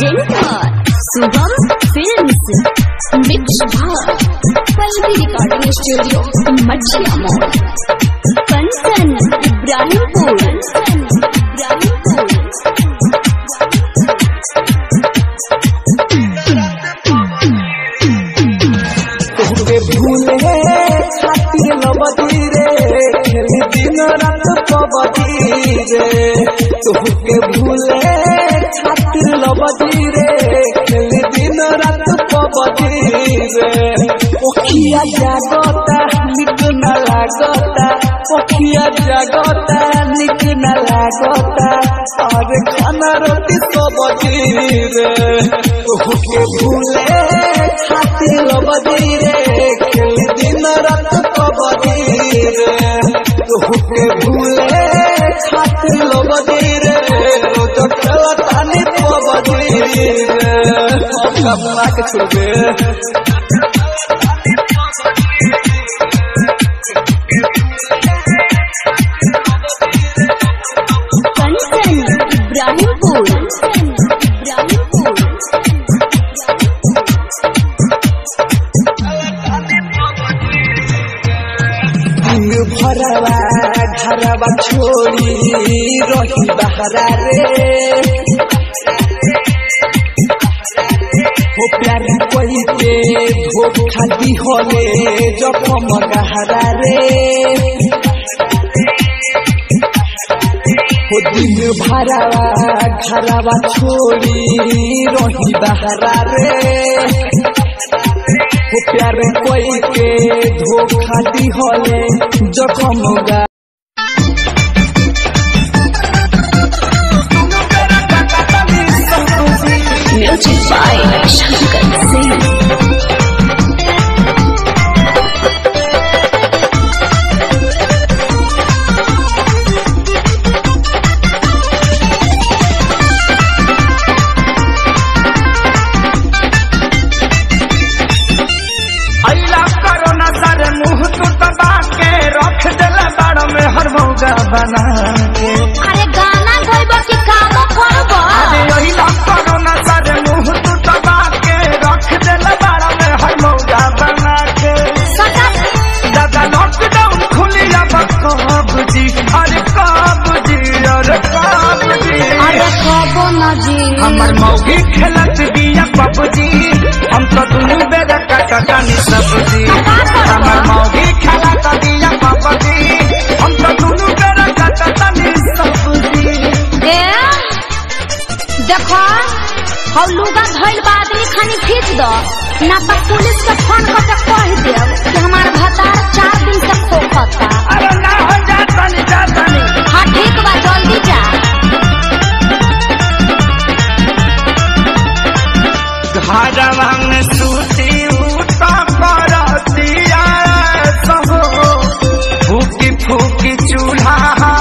presenter Shubham films mix भाग Pallavi recording studio Machhiya mall Kanchan Ibrahimpur Kanchan Ibrahimpur तोहके भूले खातिर लबदी रे खेली दिन रात कबदी रे तोहके भूले खातिर लबदी रे खेली दिन रात कबदी रे ओखिया जागता निक न लागता ओखिया जागता निक न लागता और खाना रोटी सबदी रे तोहके भूले खातिर लबदी रे खेली दिन रात कबदी रे तोहके भूले खातिर लबदी रे रोज खेला तानी कबदी रे अब कमला के छोड़बे कंचन इब्राहिमपुर कंचन इब्राहिमपुर दिन भरवा घरवा छोड़ी रही बहरा रे हो प्यार कोई के धोखा दी होले जखम गहरा रे हो दिन भरवा घरवा छोड़ी रही बहरा रे हो प्यार कोई के धोखा दी होले जखम गा म्यूजिक बाय शंकर सिंह अल्लाह करो न सर मुंह तू दबा के रख दिला बाड़ में हर मौका बना के अरे गाना गइबो कि काम करबो अरे अल्लाह करो न सर मुंह तू दबा के रख दिला बाड़ में हर मौका बना के सदा दादा लॉकडाउन खुली अब कब जी अरे कब जी अरे कब जी अरे कबो न जी हमर मौगी खेलत बिया पबजी हम तो दुनू बेरा कटकानी सब्जी हमर मौगी खेलत बिया पबजी हम तो दुनू बेरा कटकानी सब्जी ए देखो हौ लुगा धइल बा आदमी खानी खींच दो ना तो पुलिस के फोन करके कह देब कि हमार भतार चार दिन से खोखता अरे ना हो जातनी जातनी हाँ ठीक बा जल्दी जा घरवा में सूती उठा करतिया सहो फूकी फूकी चूल्हा